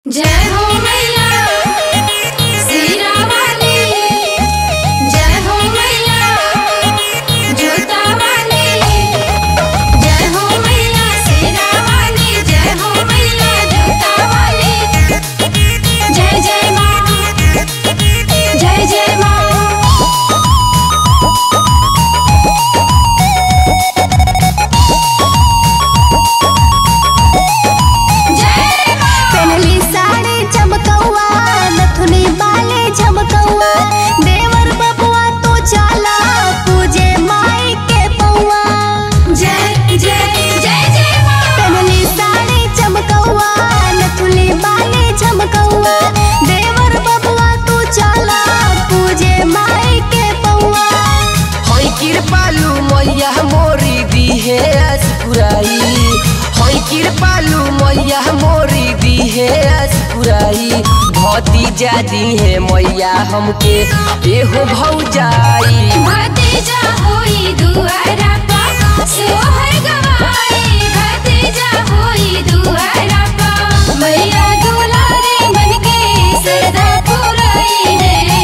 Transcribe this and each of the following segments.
जय हो मैया सीरा वाली जय हो मैया जोता वाली जय हो मैया सीरा वाली जय हो मैया जोता वाली जय जय माँ जय जय माँ जय माँ पहनली साड़ी चमकौआ नथुनी बाले झमकौआ देवर बबुआ तो चला पूजे माई के पौआ जय जय जय जय माँ पहनली साड़ी चमकौआ नथुनी बाले झमकौआ देवर बबुआ तो चला पूजे माई के पौआ हई कृपालु मैया मोरी दिहे असपुराई हई कृपालु मैया मोरी दिहे असपुराई भतीजा दिहे मैया हमके एहो भौजाई भतीजा होई दुआरा पा सोहर गवाई भतीजा होई दुआरा पा मैया दुलारे बनके सरदा पुरई है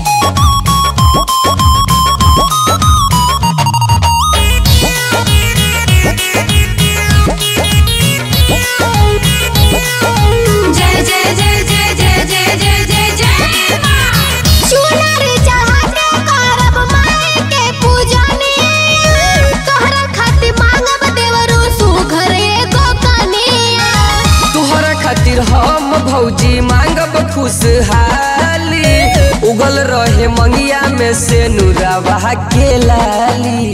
जय जय जय जय जय जय जय जय जय माँ चुनरी चढ़ा के करब माई के पूजनी तोहरा खातिर मांगब देवरू सुघर एगो कनिया तोहरा खातिर हम भौजी मांगब खुशहाली उगल रहे मंगिया में से नुरावा के लाली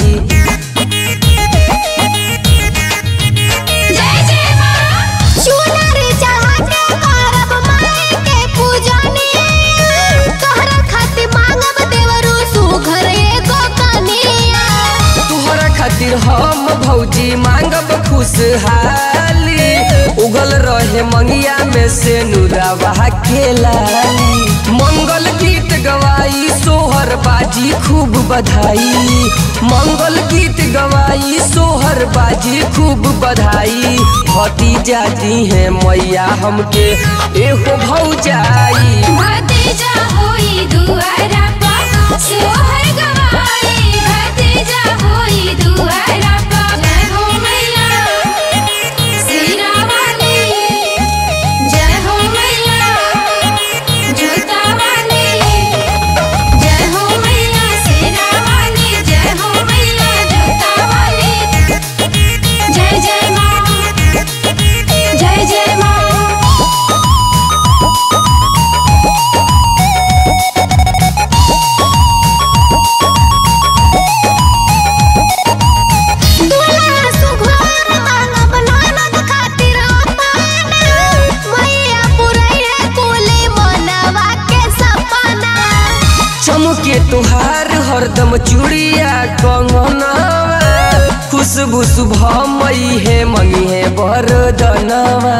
जय जय माँ चुनरी चढ़ा के करब माई के पूजनी तोहरा खातिर मांगब देवरू सुघर एगो कनिया तोहरा खातिर हम भौजी मांगब खुशहाली उगल रहे मंगिया में से नुरावा के लाली मंगल गीत गवाई सोहर बाजी खूब बधाई मंगल गीत गवाई सोहर बाजी खूब बधाई भतीजा दी है मैया हमके एहो भौजाई भतीजा होई दुआरा पा सोहर गवाई भतीजा होई दुआरा पा जय हो मैया सीरा वाली जय हो मैया जोता वाली जय हो मैया सीरा वाली जय हो मैया जोता वाली जय जय माँ जय जय माँ दुल्हा सुघर मांगब ननद खातिर अपन मैया पुरैया कुली मनवा के सपना चमके तुहार हरदम चूड़िया कंगनवा खुशबू शुभ मई है मंगी है बरदनवा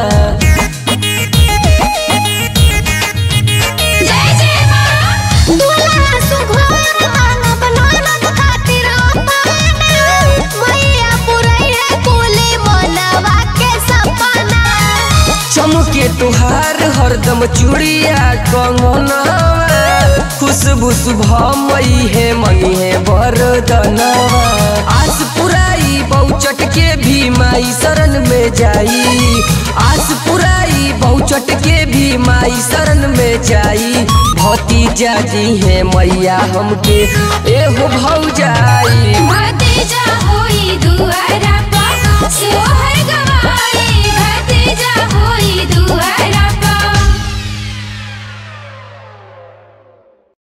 जय जय माँ दुल्हा सुघर मांगब ननद खातिर अपन मैया पुरैया कुली मनवा के सपना चमके तुहार हरदम चूड़िया कंगनवा खुशबू शुभ मई है मंगी है बरदनवा आस पुराई बहुचट के भी माई शरण में जाई आस पुराई बहुचट के भी माई शरण में जाई भतीजा जी है मैया हमके एहो भौजाई भतीजा